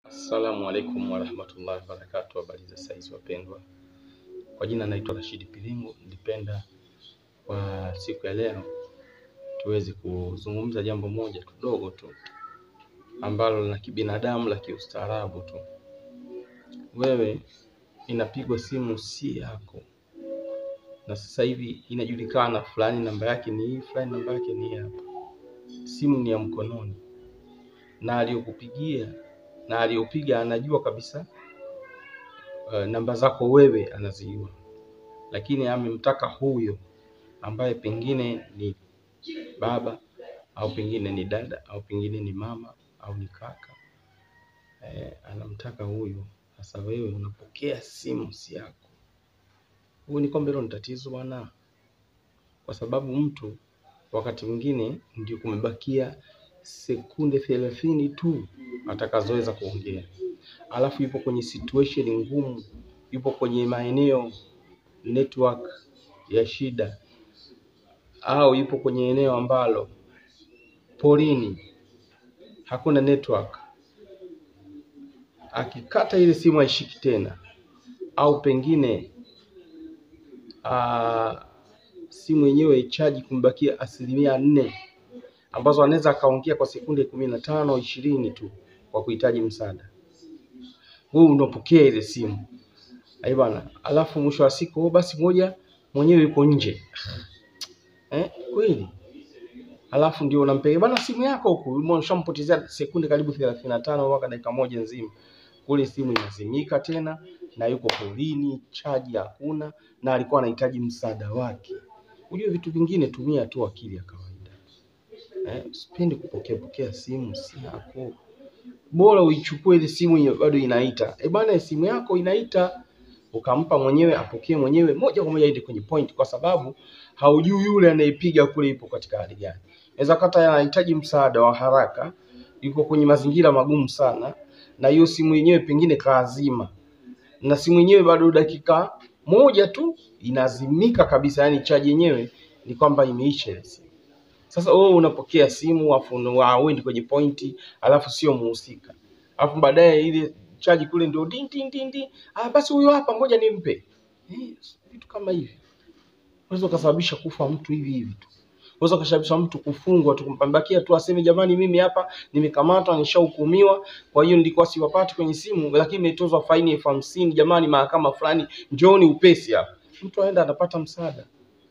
Assalamu alaikum warahmatullahi wabarakatuh. Habari za saizi wapendwa, kwa jina naitwa Rashidi Pilingu. Nilipenda kwa siku ya leo tuweze kuzungumza jambo moja kidogo tu ambalo la kibinadamu la kiustaarabu tu. Wewe inapigwa simu si yako, na sasa hivi inajulikana, fulani namba yake ni hii, fulani namba yake ni hii hapa. Simu ni ya mkononi, na aliyokupigia na aliyopiga anajua kabisa uh, namba zako wewe anazijua, lakini amemtaka huyo ambaye pengine ni baba au pengine ni dada au pengine ni mama au ni kaka eh, anamtaka huyo. Sasa wewe unapokea simu si yako. Huyu ni kwamba hilo ni tatizo bwana, kwa sababu mtu wakati mwingine ndio kumebakia sekunde thelathini tu atakazoweza kuongea, alafu yupo kwenye situation ngumu, yupo kwenye maeneo network ya shida, au yupo kwenye eneo ambalo porini hakuna network. Akikata ile simu haishiki tena, au pengine aa, simu yenyewe ichaji kumbakia asilimia nne ambazo anaweza akaongea kwa sekunde kumi na tano ishirini tu kwa kuhitaji msaada. Wewe unapokea ile simu ai bwana, alafu mwisho wa siku oh, basi moja mwenyewe yuko nje eh, kweli alafu ndio unampeleka bana simu yako huku, ushampotezea sekunde karibu thelathini na tano mpaka dakika moja nzima. Kule simu inazimika tena, na yuko polini, chaji hakuna, na alikuwa anahitaji msaada wake. Ujue vitu vingine, tumia tu akili ya kawaida eh, usipendi kupokea pokea simu si yako. Bora uichukue ile simu yenye bado inaita, eh bana, simu yako inaita, ukampa mwenyewe apokee mwenyewe moja kwa moja, aende kwenye point, kwa sababu haujui yule anayepiga kule ipo katika hali gani. Inaweza kata anahitaji msaada wa haraka, yuko kwenye mazingira magumu sana, na hiyo simu yenyewe pengine kaazima, na simu yenyewe bado dakika moja tu inazimika kabisa, yani chaji yenyewe ni kwamba imeisha ile simu. Sasa wewe unapokea simu afu uendi kwenye pointi, alafu sio muhusika, alafu baadaye ile chaji kule ndio din din din din, ah, basi huyo hapa, ngoja nimpe. Eh, vitu kama hivi unaweza ukasababisha kufa mtu hivi hivi tu, unaweza ukasababisha mtu kufungwa tu, kumpambakia tu aseme jamani, mimi hapa nimekamatwa, nishahukumiwa, kwa hiyo nilikuwa siwapati kwenye simu, lakini imetozwa faini elfu hamsini jamani, mahakama fulani, njooni upesi hapa. Mtu aenda anapata msaada.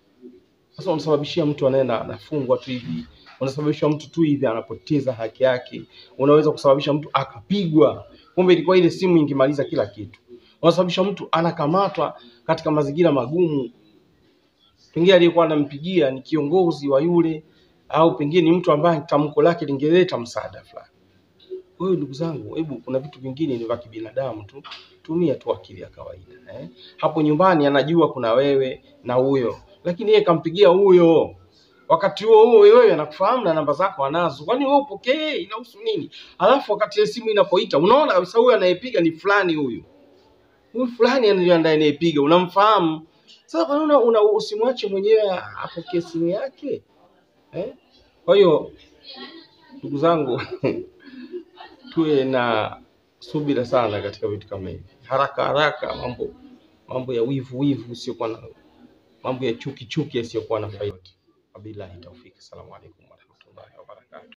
Sasa unasababishia mtu anaenda anafungwa tu hivi, unasababisha mtu tu hivi anapoteza haki yake, unaweza kusababisha mtu akapigwa, kumbe ilikuwa ile simu ingemaliza kila kitu. Unasababisha mtu anakamatwa katika mazingira magumu, pengine aliyekuwa anampigia ni kiongozi wa yule, au pengine ni mtu ambaye tamko lake lingeleta msaada fulani. Kwa hiyo ndugu zangu, hebu kuna vitu vingine ni vya kibinadamu tu, tumia tu akili ya kawaida eh. Hapo nyumbani anajua kuna wewe na huyo, lakini yeye kampigia huyo wakati huo huo wewe anakufahamu na namba zako anazo, kwani wewe upokee? Inahusu nini? Alafu wakati ile simu inapoita, unaona kabisa huyu anayepiga ni fulani, huyu huyu fulani ndiye anayepiga, unamfahamu. Sasa kwa nini una usimwache mwenyewe apokee simu yake eh? Kwa hiyo ndugu zangu tuwe na subira sana katika vitu kama hivi, haraka haraka, mambo mambo ya wivu wivu usiokuwa na mambo ya chuki chuki yasiyokuwa na faida. Wabillahi taufiki. Assalamu alaikum warahmatullahi wabarakatuh.